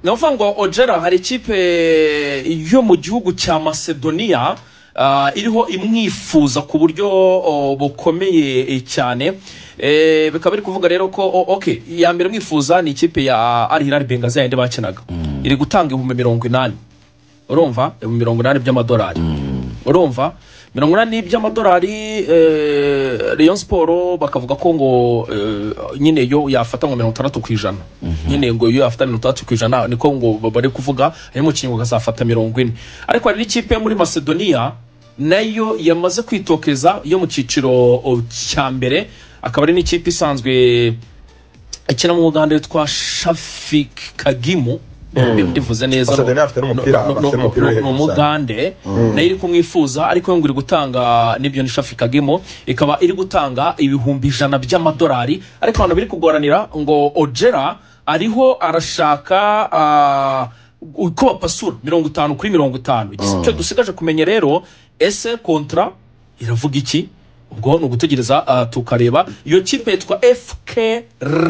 ni ukuvuga ngo ojera hari ikipe yo mu gihugu cya macedonia ah, iriho imwifuza ku buryo oh, bukomeye cyane Eh, bikaba biri kuvuga rero ko o- ok iya mbere mwifuza ni ikipe ya Al Hilal Benghazi yayindi bakinaga iri gutanga ibihumbi mirongo inani urumva ibihumbi mirongo inani by'amadolari urumva mirongo inani by'amadolari eh, Rayon Sport bakavuga ko ngo eh, nyine yo yafata ngo mirongo itandatu ku ijana nyine ngo iyo yafata mirongo itandatu ku ijana niko ngo bari kuvuga hanyuma umukinnyi ngo azafata mirongo ine ariko hari n'ikipe yo muri Macedonia nayo yamaze kwitokeza yo mu cyiciro o, cya mbere akaba ari n'ikipe isanzwe ikina mu muganda witwa shafik kagimu ndivuze neza Macedonia no- afite no- n'umupira, no- no- bafite no- umupira no- wihebye ni umugande nayo iri kumwifuza ariko yo ngo iri gutanga n'ibyo ni shafik kagimu ikaba iri gutanga ibihumbi ijana by'amadolari ariko abantu biri kugoranira ngo ojera ariho arashaka ah, uko bapasura mirongo itanu kuri mirongo itanu icyo dusigaje kumenya rero ese kontra iravuga iki ubwo ni ugutegereza ah, tukareba iyo kipe yitwa fk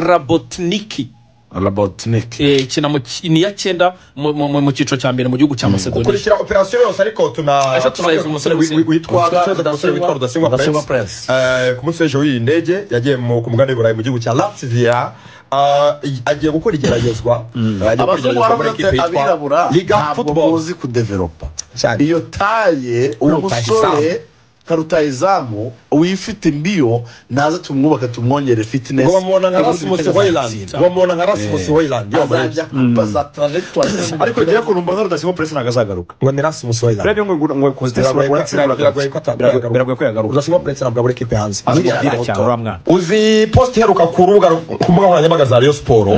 rabotniki Robotnik. eh, ikina mu ki- ni iya cyenda mu- mu mu- mu cyiciro cya mbere mu gihugu cya macedonia kurikira operasiyo yose ariko tuna Ejo tuzayiza umusore wi- wi- Rudasingwa. witwa Umusore tuzayiza umusore witwa Rudasingwa- rudasingwa Rudasingwa prince Eh, ku munsi w'ejo w'iyi ndege yagiye mu- ku mugani w'iburayi mu gihugu cya latvia Ah, i- agiye gukora igeragezwa Eh, agiye gukora abazungu igeragezwa muri baramutse ekipe abirabura yitwa liga ntabwo football muzi kudeveropa cyane iyo taye umusore karutayizamu uyifite imbiyo naze tumwubaka tumwongere fitness ngo bamubona nka rasmus hoyland azajya bamubona nka rasmus hoyland yo muri ejo. kuba za trajectoire ariko njyewe ukuntu mbona rudasibo puresi ntabwo azagaruka ngo ni rasmus hoyland urebye ngo ngo konsitesi Biragoye ko- biragoye ko ata- biragoye- biragoye ko yagaruka udasingwa prince ntabwo abura ekipe hanze azwiho biragoye agapira ko- cyane uriya mwana uzi posite iheruka ku rubuga ku mbuga nkoranyambaga za Rayon siporo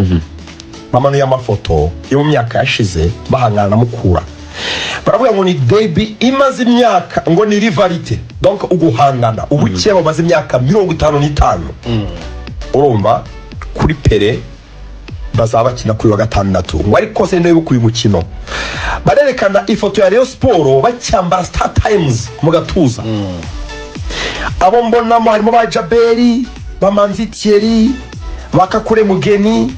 bamanuye amafoto yo mu myaka yashize bahangana na mukura baravuga ngo ni debi imaze imyaka ngo ni rivalite donc uguhangana ubukeye bamaze imyaka mirongo itanu n'itanu urumva kuri pere bazaba bakina kuri wa gatandatu ngo ariko se niba uyu mukino barerekana ifoto ya Rayon siporo bacyambara star times mu gatuza abo mbonamo harimo ba jaberi ba manzi thierry ba kakure mugeni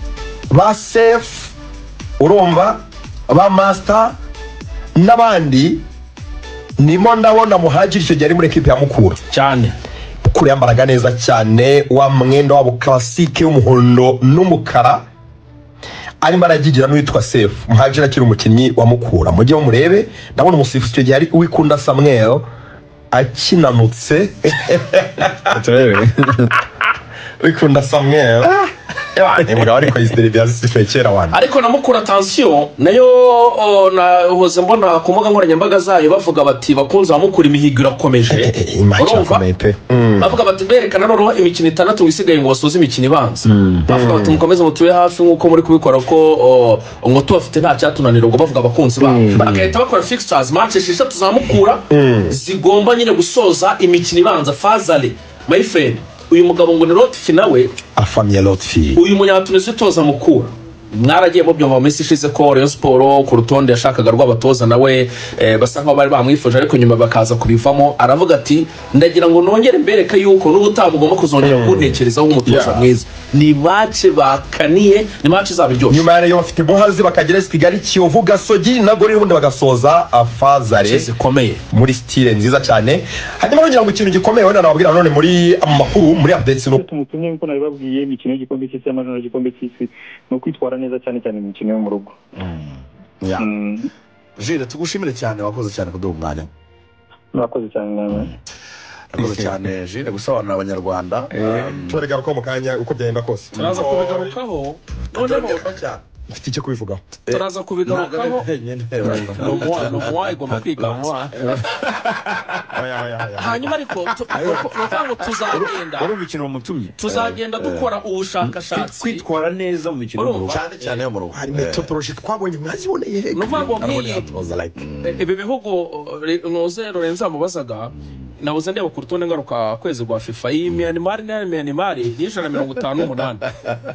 ba sefu urumva ba masita n'abandi nimo ndabona muhagiri icyo gihe ari muri ekipi ya mukura cyane mukura yambaraga neza cyane wa mwenda wabo klasike w'umuhondo n'umukara arimo aragigira n'uwitwa sefu muhagiri akiri umukinnyi wa mukura mujye murebe ndabona umusifuzi icyo gihe ari uwikunda samwel akinanutse turebe wikunda samwel ni mugabo ariko izi televiziyo zifekera abantu ariko na mukura tansiyo nayo o, nahoze mbona ku mbuga nkoranyambaga zayo bavuga bati bakunze abamukura imihigo irakomeje urumva bavuga bati berekana noneho imikino itandatu wisigaye ngo basoze imikino ibanza bavuga bati mukomeze mutube hafi nk'uko muri kubikora ko o, ngo tubafite nta cyatunanira ubwo bavuga abakunzi babo bagahita bakora fixtures match esheshatu za mukura zigomba nyine gusoza imikino ibanza fazale my friend uyu mugabo ngo ni rotfi nawe afamye lotfi uyu munyatunizi utoza mukura mwaragiye mubyumva mu minsi ishize ko Rayon Sport ku rutonde yashakaga rw'abatoza nawe eh, basa nkaho bari bamwifuje ariko nyuma bakaza kubivamo aravuga ati ndagira ngo nongere mbereke yuko n'ubutaha mugomba kuzongera kuntekerezaho umutoza Yeah. mwiza ni mace bakaniye ni mace izaba iryoshye nyuma ya rayon bafite muhazi bakagera esi kigali kiyovu gasogi na gorira ubundi bagasoza afazare zikomeye muri sitire nziza cyane hanyuma kugira ngo ikintu gikomeye wenda nababwira nanone muri amakuru muri apudeti no tumutumye nk'uko nabibabwiye imikino y'igikombe cy'isi y'amajoro y'igikombe cy'isi ni ukwitwara neza cyane cyane mu mikino yo mu rugo Ya. Mm, jire tugushimire cyane wakoze cyane kuduha umwanya murakoze cyane namwe wakoze cyane jire gusobanurira abanyarwanda turegaruka mu kanya uko byagenda kose turaza kubigarukaho noneho mfite icyo kubivugaho turaza kubigarukaho ni umuwa ni umuwa igomba kwiganwa hanyuma ariko tu- ni ukuvuga ngo tuzagenda urumva ikintu bamutumye tuzagenda dukora ubushakashatsi kwitwara neza mu mikino yo mu rugo cyane cyane yo mu rugo hari metodoroji twabonye mwaziboneye he ni ukuvuga ngo Arabona nk'iyi yatoza like ibi bihugu uh, Re- Nkuze Lorenzo yamubazaga nabuze ndeba ku rutonde ngaruka kwezi rwa fifa iyi miyanimari na miyanimari ni ijana na mirongo itanu n'umunani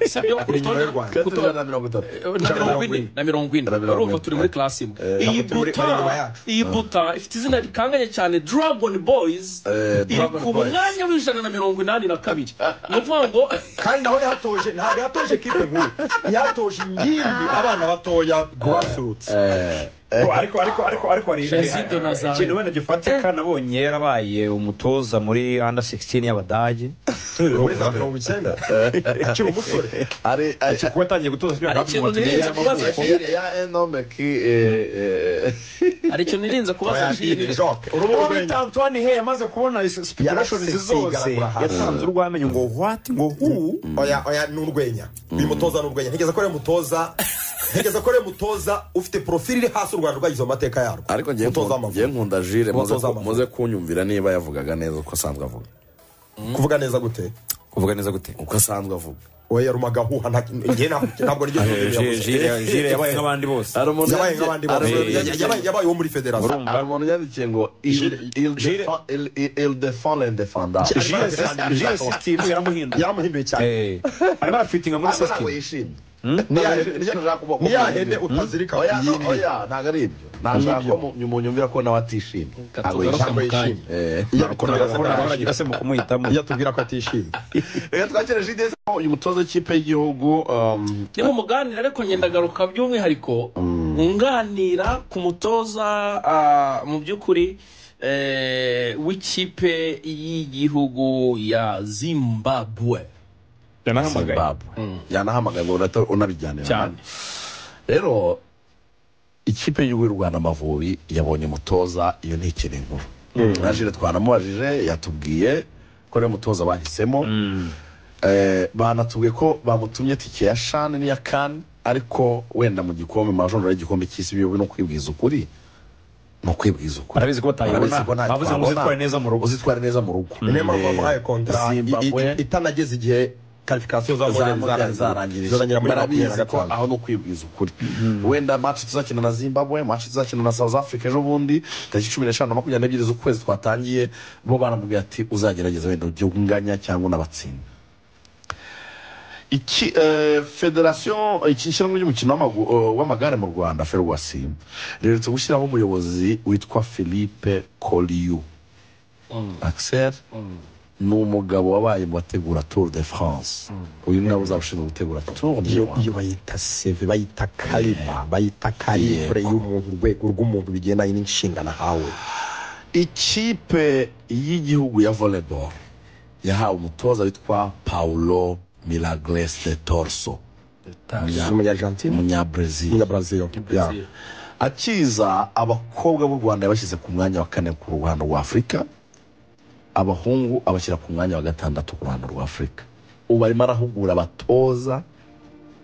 sibyo ku Iri inyuma rutonde y'u Rwanda. ku rutonde- na mirongo itatu na mirongo ine na mirongo ine Na mirongo ine. urumva turi muri class imwe Eh, iyi turi muri- bari inyuma buta yacu. iyi buta ifite izina rikanganye cyane dragon boys Eh, iri Dragon ku Boys. mwanya w'ijana na mirongo inani na kabiri ni ukuvuga ngo kandi naho yatoje ntabwo yatoje kipe nkuru yatoje ingimbi abana batoya grassroots Eh, Bro, ariko ariko ariko ariko hari Jezid Nazari. ikintu wenda gifatika nabonye yarabaye umutoza muri under 16 y'abadage muri za mirongo icyenda akiri umusore ari ari- kuba yatangiye gutoza siporo Hari ikintu nirinze kubaza Yari ya enomeki eh, eh, hari ikintu nirinze kubaza jiri urubuga bita Antoine Hey yamaze kubona speculations zose yatanze urwamenyo ngo what ngo who oya oya ni urwenya uyu mutoza ni urwenya ntegereza ko ariyo mutoza ntegereza ko ariyo mutoza ufite porofili iri hasi u rwanda rwagize mu mateka yarwo ariko ngiye mutoza nkunda- w'amavubi ngiye nkunda jire muze Umutoza ku- w'amavubi. muze kunyumvira niba yavugaga neza uko asanzwe avuga kuvuga neza gute kuvuga neza gute uko asanzwe avuga oya yaruma agahuha nta- njye nta- ntabwo niryo jwi yavuze. jire yabaye nk'abandi bose hari umuntu yabaye yandikiye- nk'abandi hari bose umuntu Yabaye- yabaye- yabaye uwo muri federasiyo yandikiye- hari umuntu yandikiye ngo il- il défend- il- il- il défend les défendants Jire Jire system yaramuhinduye yaramuhinduye cyane Eh, arimo arafitinga muri Ntabwo ntabwo system yishimye Ni ya- ni ya- nashaka kuvuga ko ni ya umuntu hene yishimye. utazirika Oya, iyi ni- oya, ntabwo ari ibyo nashaka ko mu- munyumvira ko nawe atishimye ntabwo tugaruka mu yishimye kanya Eh. iyo aragira se mu kumuhitamo atubwira ko atishimye reka twakire jide uyu mutoza w'ikipe y'igihugu um, niba muganira ariko ngendagaruka by'umwihariko nganira ku mutoza ah, mu by'ukuri eh, w'ikipe y'igihugu ya zimbabwe yanahamagaye zimbabwe yanahamagaye ngo urata- unabijyanira cyane rero ikipe y'igihugu y'u rwanda amavubi yabonye umutoza iyo ni ikiri inkuru na jire twanamubajije yatubwiye ko ariyo mutoza bahisemo Eh, banatubwiye ko bamutumye tike ya shani n'iya kani ariko wenda mu gikombe mu majonjora y'igikombe cy'isi biyobe ni ukwibwiza ukuri ni ukwibwiza ukuri arabizi ko batayibona Arabizi ko nta- bavuze ngo twabona. uzitware neza mu rugo uzitwara neza mu rugo ni niyo mpamvu Eh, bamuhaye kontara i- i- Zimbabwe. itanageze igihe karifikasiyo zarangira zarangirira muri makumyabiri na barabizi ko gatanu aho ni ukwibwiza ukuri wenda match tuzakina na zimbabwe match tuzakina na south africa ejo bundi tariki cumi n'eshanu na makumyabiri n'ebyiri z'ukwezi twatangiye bo baramubwira ati uzagerageza wenda ujye unganya cyangwa unabatsinda iki eh, federasiyo iki ishyirahamwe ry'umukino w'amagu- eh, w'amagare mu rwanda ferwasi riherutse gushyiraho umuyobozi witwa philippe koliyu axel ni umugabo wabaye mu bategura tour de france uyu ni nawe uzaba ushinzwe gutegura tour de iyo France. iyo bayita seve bayita karima bayita karikure y'umuntu urwego rw'umuntu bigendanye n'inshingano ahawe ikipe y'igihugu ya volleyball yahawe umutoza witwa paulo milagres de torso umunyargentine umunyabrazil umunyabrazil akiza abakobwa b'u rwanda yabashyize ku mwanya wa kane ku ruhando rwa afurika abahungu abashyira ku mwanya wa gatandatu ku ruhando rwa afurika ubu arimo arahugura abatoza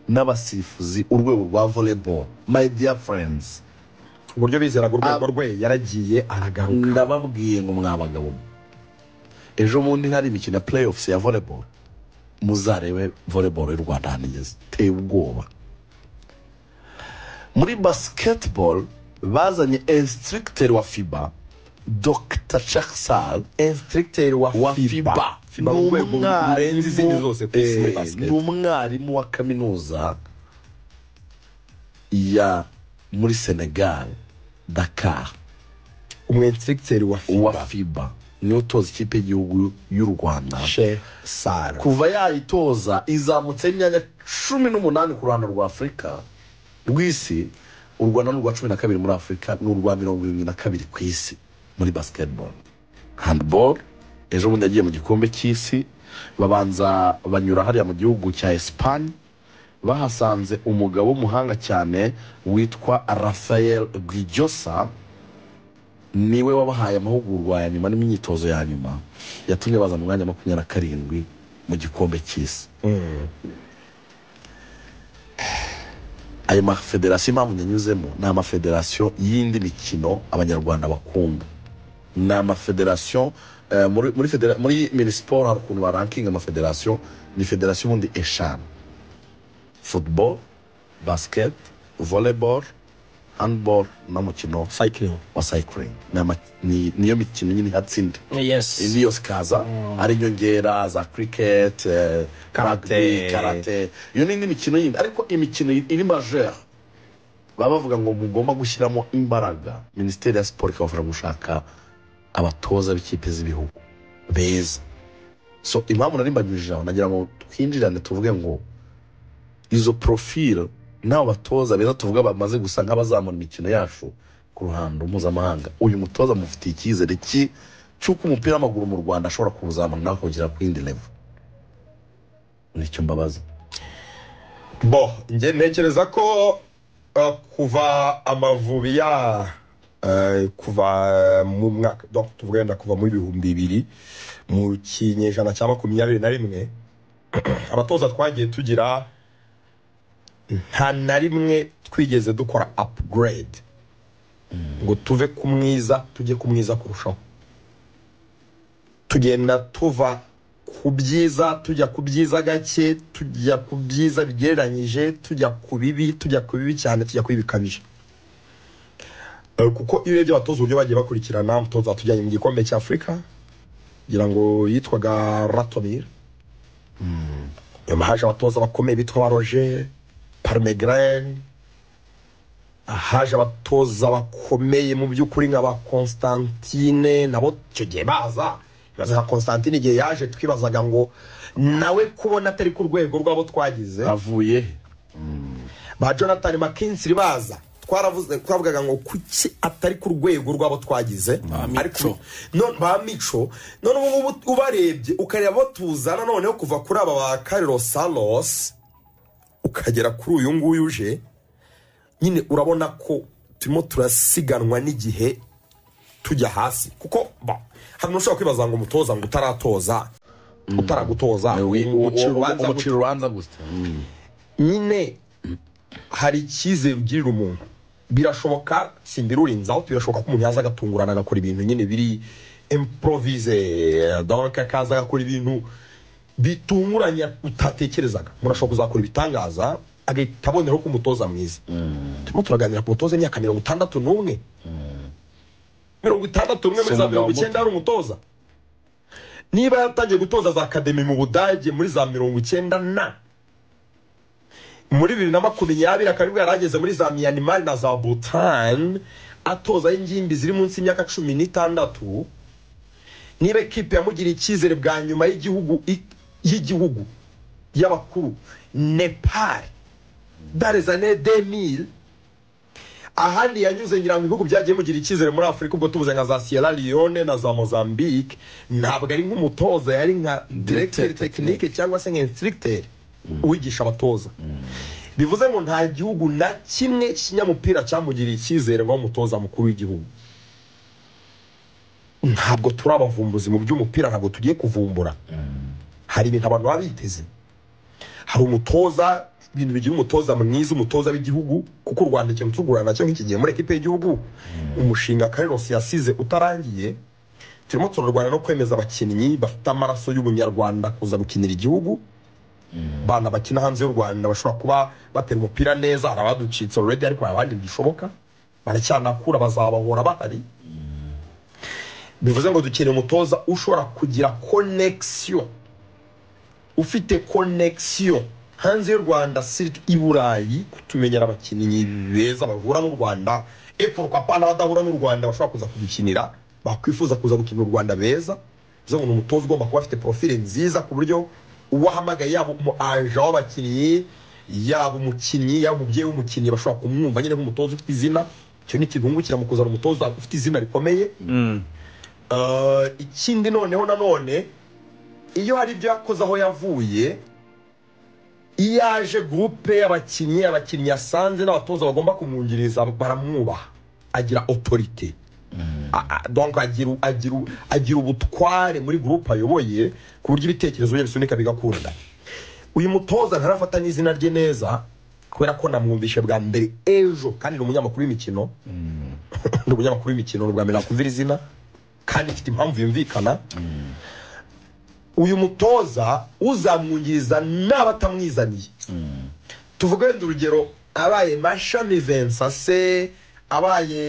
n'abasifuzi urwego rwa volleyball my dear friends ku buryo bizeraga urwego rwe yaragiye aragaruka ndababwiye ngo mwa bagabo mwe, ejo bundi hari imikino ya playoffs ya volleyball muzarebe volleyball y'u rwanda ahantu igeze iteye ubwoba muri basketball bazanye instructor wa fiba dr chaksal instructeur wa wa fiba fiba Fiba mu rwego rurenze izindi zose ku isi muri Eh, basket. ni umwarimu wa kaminuza ya muri senegal dakar umu instructeur wa fiba wa fiba niwe utoza ikipe y'igihugu y'u rwanda she sara kuva yayitoza izamutse imyanya cumi n'umunani ku ruhando rwa afurika rw'isi u rwanda ni urwa cumi na kabiri muri afurika ni urwa mirongo irindwi na kabiri ku isi muri basketball handball ejo bundi yagiye mu gikombe cy'isi babanza banyura hariya mu gihugu cya esipanye bahasanze umugabo w'umuhanga cyane witwa rafael guijosa niwe wabahaye amahugurwa ya nyuma n'imyitozo ya nyuma yatumye baza mu mwanya wa makumyabiri na karindwi mu gikombe cy'isi ayo mafederasiyo impamvu yanyuzemo ni amafederasiyo y'indi mikino abanyarwanda bakunda ni amafederasiyo eh, muri muri federa- muri minisiporo hari ukuntu barankinga amafederasiyo ni federasiyo ubundi eshanu football basket volleyball handball n'umukino cycling wa cycling Ni ama- ni- niyo mikino nyine ihatsinda yes niyo zikaza ari inyongera za cricket eh, Karate. rugby, karate iyo ni indi mikino yindi ariko imikino iri majeur baba bavuga ngo mugomba gushyiramo imbaraga minisiteri ya siporo ikabafasha gushaka abatoza b'ikipe z'ibihugu beza so impamvu nari mbanyujije aho nagira ngo twinjirane tuvuge ngo izo profile n'abo batoza beza tuvuga bamaze gusa nk'abazamura imikino yacu ku ruhando mpuzamahanga uyu mutoza mufitiye icyizere ki cy'uko umupira w'amaguru mu rwanda ashobora kuwuzamura nawe akawugera ku yindi level nicyo mbabaza bo njye ntekereza ko uh, kuva amavubi ya uh, kuva mu mwaka donc tuvuga wenda kuva mu ibihumbi bibiri mu kinyejana cya makumyabiri na rimwe abatoza twagiye tugira nta na rimwe twigeze dukora upgrade ngo tuve ku mwiza tujye ku mwiza kurushaho tugenda tuva ku byiza tujya ku byiza gake tujya ku byiza bigereranyije tujya ku bibi tujya ku bibi cyane tujya ku bibi bikabije Eh, kuko iyo urebye abatoza uburyo bagiye bakurikirana umutoza tujyanye mu gikombe cy'afurika kugira ngo yitwaga ratomir nyuma haje abatoza bakomeye bitwa ba roger parmegren haje abatoza bakomeye mu by'ukuri nka ba constantine nabo icyo gihe baza ibaza nka constantine igihe yaje twibazaga ngo nawe kubona atari ku rwego rw'abo twagize avuye he ba jonathan mckinsey baza twaravuze twavugaga ngo kuki atari ku rwego rw'abo twagize ariko none ba mico none ubu ngubu ubarebye ukareba abo tuzana noneho kuva kuri aba ba kariro salos ukagera kuri uyu nguyu uje nyine urabona ko turimo turasiganwa n'igihe tujya hasi kuko ba hari n'ushobora kwibaza ngo umutoza ngo utaratoza utaragutoza Wi- ubu- ubucira ubu- ubanza urubanza- ubucira urubanza gutya nyine hari icyizere ugirira umuntu birashoboka simbirurinzaho birashoboka ko umuntu yaza agatungurana agakora ibintu nyine biri improvize donc akaza agakora ibintu bitunguranye utatekerezaga umuntu ashobora kuzakora ibitangaza agahita aboneraho ko umutoza mwiza turimo turaganira ku mutoza imyaka mirongo itandatu n'umwe mirongo itandatu n'umwe muri za mirongo icyenda hari umutoza niba yaratangiye gutoza za akademi mu budage muri za mirongo icyenda na muri bibiri na makumyabiri akaba aribwo yarageze muri za miyanimari na za butani atozaho ingimbi ziri munsi y'imyaka cumi n'itandatu niba ekipe yamugira icyizere bwa nyuma y'igihugu i- y'igihugu y'abakuru nepal darezane demil ahandi yanyuze ngira ngo ibihugu byagiye mugira icyizere muri afurika ubwo tubuze nka za sierra leone na za mozambique ntabwo ari nk'umutoza yari nka direkiteri tekinike cyangwa se nka insitirigiteri uwigisha abatoza bivuze ngo nta gihugu na kimwe cy'ikinyamupira cyamugiriye icyizere ngo umutoza mukuru w'igihugu ntabwo turi abavumbuzi mu by'umupira ntabwo tugiye kuvumbura hari ibintu abantu baba biteze hari umutoza ibintu bigira umutoza mwiza umutoza w'igihugu kuko u rwanda ikintu tugurana nacyo nk'iki gihe muri ekipe y'igihugu umushinga karirosi yasize utarangiye turimo turarwana no kwemeza abakinnyi bafite amaraso y'ubunyarwanda kuza gukinira igihugu bana bakina hanze y'u rwanda bashobora kuba batera umupira neza hari abaducitse already ariko hari abandi bishoboka baracyanakura bazabahora bahari bivuze ngo dukeneye umutoza ushobora kugira connexion ufite connexion hanze y'u rwanda sirtu i burayi kutumenyera abakinnyi beza bahura n'u rwanda epfurukapa n'abadahura n'u rwanda bashobora kuza kudukinira bakwifuza kuza gukinira u rwanda beza bivuze ngo ni umutoza ugomba kuba afite profile nziza ku buryo uwahamagaye yaba umu aje w'abakinnyi yaba umukinnyi yaba umubyeyi w'umukinnyi bashobora kumwumva nyine nk'umutoza ufite izina icyo ni ikibungukira mu kuzana umutoza ufite izina rikomeye Uh, ikindi noneho nanone iyo hari ibyo yakoze aho yavuye iyo aje gurupe y'abakinnyi abakinnyi yasanze n'abatoza bagomba kumwungiriza baramwubaha agira otorite A- a- donc agira agira agira ubutware muri gurupe ayoboye ku buryo ibitekerezo bye bisunika bigakunda uyu mutoza ntarafata n'izina rye neza kubera ko namwumvishe bwa mbere ejo kandi ni umunyamakuru w'imikino ni umunyamakuru w'imikino ni ubwa mbere nakumvira izina kandi ifite impamvu yumvikana uyu mutoza uzamwungiriza n'abatamwizaniye tuvuge wenda urugero abaye mashami vensa se abaye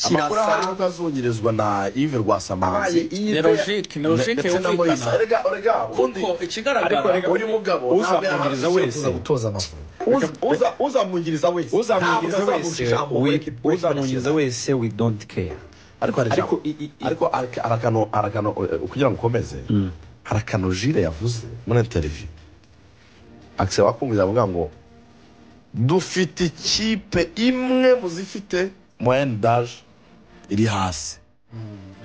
amakuru ahari kirasa kuko azunyirizwa na yves abaye rwasamanzi ibe nerojike nerojike ndetse na moyisa yumvikana erega erega undi kuko ikigaragara uyu mugabo uzamwungiriza wese gutoza amavubi uza- uza- uzamwungiriza wese uzamwungiriza Ntabwo wese azamuha ijambo we- muri- muri- uzamwungiriza wese we don't care ariko hari ariko ijambo i- i- i- ariko araka- arakano arakano eh, kugira ngo ukomeze hari akantu jire yavuze muri interiviyu akisaba wakumvira avuga ngo dufite ikipe imwe mu zifite moyenne daje iri hasi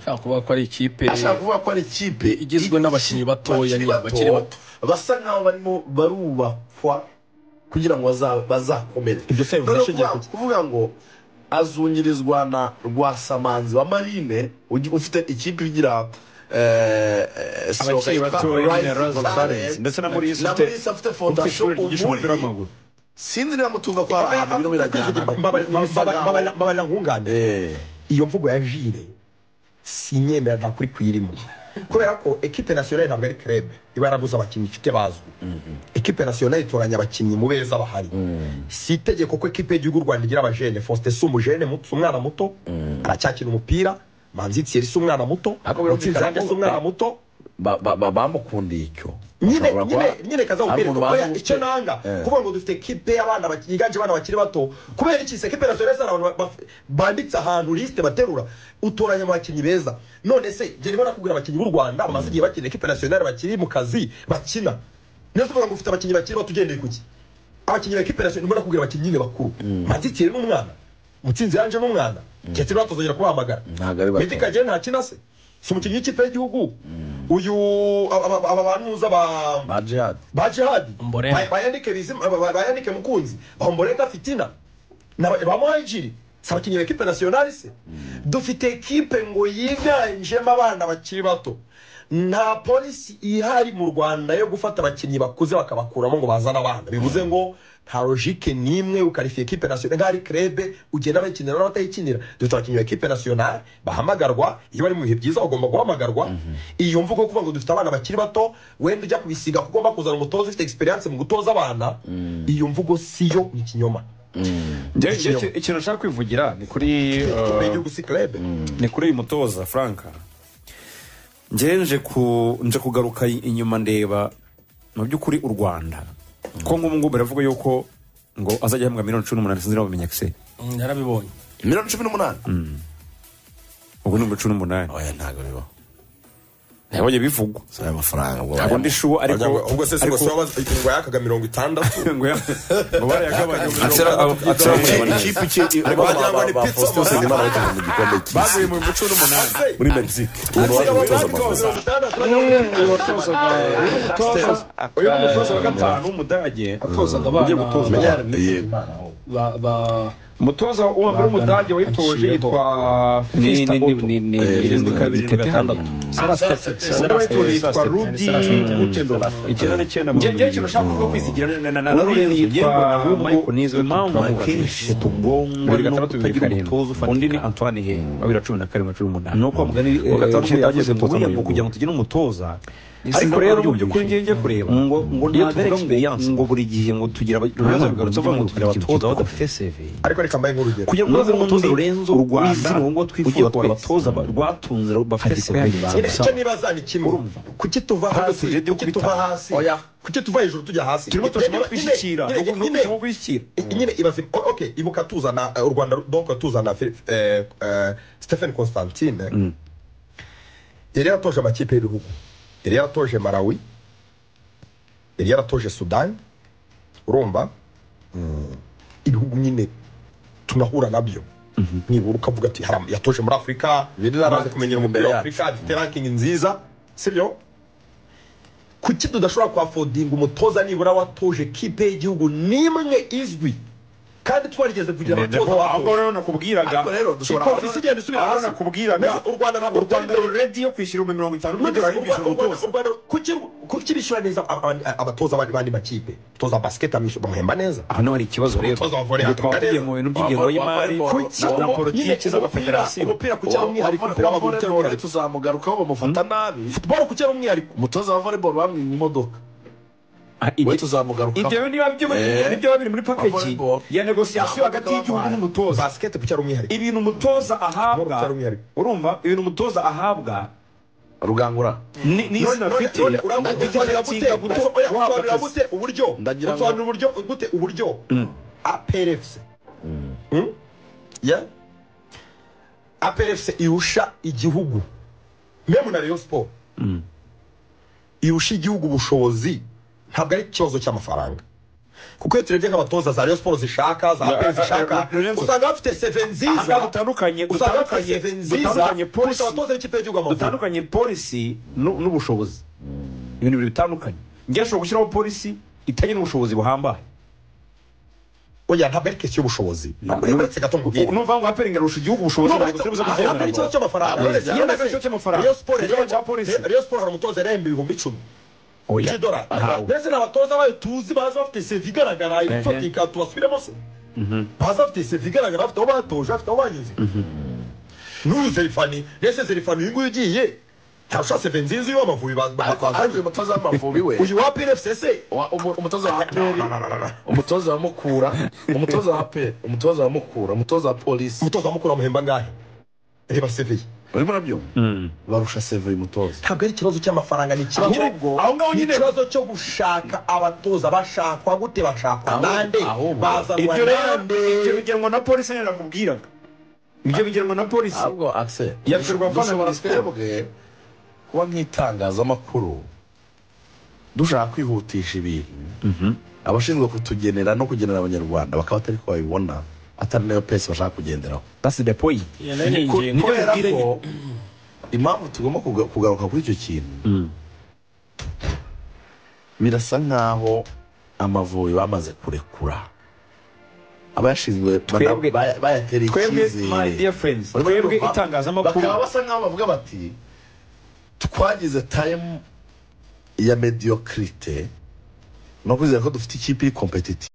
ashaka kuvuga ko ari ikipe ashaka kuvuga ko ari ikipe igizwe n'abakinnyi batoya nyine bakiri bakiri bato bato basa nkaho barimo barubakwa kugira ngo baza- bazakomere Ibyo se bivuze Noneho ashingiye kuvuga- kuvuga ngo azunyirizwa na rwasamanzi wa marine ugi- ufite ikipe igira eh, eh, siroka abakiri yitwa batoya Rising nyine Rose Stars. Valens ndetse na muri na ufite Mulisa afite ufite fondasiyo ishuri ryigisha umupira ubundi w'amaguru sinzi niba mutunga kwa ahantu birimo birajyana mbabana nkunganire Eh, iyo mvugo ya jire sinyemera nta kuri kuyirimo kubera ko ekipe nasiyonari ntabwo ari kerebe iba yarabuze abakinnyi ifite bazwi ekipe nasiyonari itoranya abakinnyi mu beza bahari si itegeko ko ekipe y'igihugu u rwanda igira abajene faustin si umujene muto si umwana muto aracyakina umupira manzi thierry si umwana muto Ariko Mutsinzi birumvikana Ange ko- si umwana muto ba- ba- ba- bamukundiye icyo nyine Ashobora kuba- nyine nyine hari kazamubwira umuntu ko bazi oya, icyo gukina. nanga Eh. kuvuga ngo dufite ekipe y'abana baki- yiganje abana bakiri bato kubera iki se ekipe nasiyonari zari abantu baf- banditse ahantu lisite baterura utoranya abakinnyi beza none se jye ndimo nakubwira abakinnyi b'u rwanda bamaze igihe bakina ekipe nasiyonari bakiri mu kazi bakina niyo tuvuga ngo ufite abakinnyi bakiri bato ugendeye ku ki abakinnyi ba ekipe nasiyonari ndimo nakubwira abakinnyi nyine bakuru manzitire n'umwana mutsinzi yanje n'umwana ndetse batazongera kubahamagara Ntabwo ari bato. Meddy Kagere nta kina se si umukinnyi w'ikipe y'igihugu uyu aba- aba aba bantu uza ba ba jihad ba jihadi Mborera. Ba- bayandike bizima ba- ba- bayandike mukunzi bamboreka fitina na ba- ba muhajiri si abakinnyi ba ekipe nasiyonari se dufite ekipe ngo yiganjemo abana bakiri bato nta polisi ihari mu rwanda yo gufata abakinnyi bakuze bakabakuramo ngo bazane abana bivuze ngo nta logike n'imwe ukarifiye ekipe nasiyonari nk'aho ari kerebe ugenda bayikinira n'abatayikinira dufite abakinnyi ba ekipe nasiyonari bahamagarwa iyo bari mu bihe byiza bagomba guhamagarwa iyo mvugo yo kuvuga ngo dufite abana bakiri bato wenda ujya kubisiga kuko ugomba kuzana umutoza ufite experience mu gutoza abana iyo mvugo siyo ni ikinyoma Njye- njye- iki- ikintu nshaka kwivugira ni kuri Ikipe eh, y'igihugu si kerebe ni kuri uyu mutoza franka njyewe nje ku nje kugaruka i- inyuma ndeba mu by'ukuri u rwanda ko nk'ubu ngubu baravuga yuko ngo azajya ahembwa miliyoni cumi n'umunani sinzi niba bamenya kise Mm, yarabibonye miliyoni cumi n'umunani ubwo ni cumi n'umunani oya ntabwo bibaho nabonye bivugwa si ayo mafaranga ngo ntabwo ndi shuwa ariko ubwo se si ngo ariko- si wabaza ingingo yakaga mirongo itandatu ngo ya- ngo barayagabanya Atera- ikipe iki ariko wagira ngo ba- ni ba- ba pizza mafaranga. Faustin Usengimana bakina mu gikombe cy'isi baguye mu cumi n'umunani muri mexique umuntu waje gutoza amafaranga uyu ni umutoza wa gatanu w'umudage atozaga abana yego ba- ba- umutoza wa mbere w'umudage wayitoje yitwa ni Festa ni Otto. ni ni Eh, ni irindwi ni kabiri irindwi gatandatu undi wayitoje yitwa Rudi Gutendorf icyenda n'icyenda mu Njye- njye ikintu nshaka kuvuga kwisigira na na na impamvu akenshi tugongwa Bibiri no gatandatu, bibiri kutagira karindwi. umutoza ufatika undi ni antoine he babiri na cumi na karindwi na cumi n'umunani ni uko wa mugani Wa gatandatu yagize yagize ngo umutoza "William, mu kugira ngo tugire umutoza ariko rero mu by'ukuri ngiye ngiye kureba ngo ngo Iyo nta tuvuga ngo- experience ngo buri gihe ngo tugira Lorenzo abaruza bigarutse bigarutse avuga ngo tugira abatoza avuga ngo tugira badafite CV ariko reka mbaye nk'urugero kugira ngo Lorenzo uze umutoza Mutuzo, Lorenzo u Rwanda, wizina ngo ujya twifuza ko twese. abatoza ba- rwatunze bafite Ariko CV Nyine baza. icyo nibaza ni kimwe kuki tuva hasi tujya kuki tuva dukubita. hasi kuki tuva hejuru tujya hasi turimo turashobora kwishyikira Nyine- nyine- ni nyine- uko kwishyikira nyine ibaze o- okay ibuka tuzana eh, u rwanda donc tuzana Phil- eh, eh, stephen constantine yari yaratoje amakipe y'ibihugu yari yaratoje malawi yari yaratoje sudan urumva ibihugu nyine tunahura nabyo nibura ukavuga ati "Haram, yatoje muri afurika Birira amaze ranking kumenyera imbere umupira wa yacu. afurika afite ranking nziza sibyo kuki tudashobora kuhafodinga umutoza nibura watoje kipe y'igihugu n'imwe izwi kandi twarigeze kugira abatoza ahubwo watoje rero nakubwiraga Ariko rero dushobora- ikofi igenda isubira Ahubwo hasi nakubwiraga nabyo u Rwanda ntabwo u Rwanda ruredi yo kwishyura ibihumbi mirongo itanu by'idolari y'ubwishyura umutoza kuki bishyura neza aba- aba- abatoza abandi bandi makipe toza basket amishu- bamuhemba neza hano hari ikibazo rero Umutoza wa volley Ubwo twaba ataka tugiye neza. mu bintu by'ingengo y'imari Kuki? na Nyine politiki z'amafederasiyo umupira kuki ari umwihariko Wa- wa- Football wa kuki ari volleyball umwihariko tuzamugarukaho bamufata nabi Football kuki ari umwihariko umutoza wa volleyball bamwe mu modoka we tuzamugarukaho ibyo niba by'ubumenyi Eh. nibyo biba biri muri package Volleyball. ya negosiyasiyo hagati y'igihugu n'umutoza basiketi ku cyaro umwihariko ibintu umutoza ahabwa cyari umwihariko. urumva ibintu umutoza ahabwa rugangura ni ni izina afite uramusobanurira gute Oya, usobanurira gute uburyo Ndagira ngo- usobanurira uburyo gute uburyo aperefuse ya aperefuse irusha igihugu memu na rayon siporo irusha igihugu ubushobozi ntabwo ari ikibazo cy'amafaranga kuko iyo turebye nk'abatoza za rayon siporo zishaka za aperi zishaka Lorenzo. usanga bafite seve Aha nziza dutandukanye usanga bafite dutandukanye seve nziza dutandukanye kurusha polisi abatoza b'ikipe y'igihugu amafaranga dutandukanye polisi nu- n'ubushobozi ibintu bibiri bitandukanye njye ashobora gushyiraho polisi itagira ubushobozi buhambaye oya ntabwo ari kesi y'ubushobozi ntabwo ari uretse gato mubwire n'uvuga ngo aperingi arusha igihugu ubushobozi No, ntabwo turi buze kubyemera hari ikibazo ngo- cy'amafaranga Yes, yes, ikibazo cy'amafaranga. Rayon Sports Ikibazo cya iremba- polisi. Rayon Sports hari umutoza iremba ibihumbi icumi cy'idolari mbese ni abatoza bayo tuzi baza bafite sevi igaragara ifatika tubasubiremo se baza bafite sevi igaragara bafite aho batoje bafite aho banyuze n'uyu zerifani mbese zerifani uyu nguyu ugiye ntarusha seve nziza iyo amavubi ba- ba- ariko bazanye. ariko uyu mutoza w'amavubi we uyu wa pnfc se wa- umu- umutoza wa haperi umutoza wa mukura umutoza wa haperi umutoza wa mukura umutoza wa polisi umutoza mukuru amuhemba angahe reba seve ye urimo urabyo barusha seve uyu mutoza ntabwo ari ikibazo cy'amafaranga ni ikibazo Ahubwo, aho ngaho ni nyine- ikibazo cyo gushaka abatoza bashakwa gute bashakwa Ahubwo- nande ahubwo. bazanwa ibyo rero nande ibyo bigenwa na polisi nyine nakubwiraga ibyo bigenwa na polisi ahubwo akse Yabwirwa ko dushobora na Minisiteri. twebwe kuba nk'itangazamakuru dushaka kwihutisha ibintu abashinzwe kutugenera no kugenera abanyarwanda bakaba atari ko babibona atari nayo pesi bashaka kugenderaho that's the point Ku- kubera ko impamvu tugomba kuga- kugaruka kuri icyo kintu birasa nk'aho amavubi bamaze kurekura abayashinzwe Twebwe- bana- bayatereye twebwe my icyizere dear friends Barimo twebwe kumva, itangazamakuru bakaba basa nkaho bavuga bati twagize time ya mediocrite no kwizera ko dufite ikipe iri competitive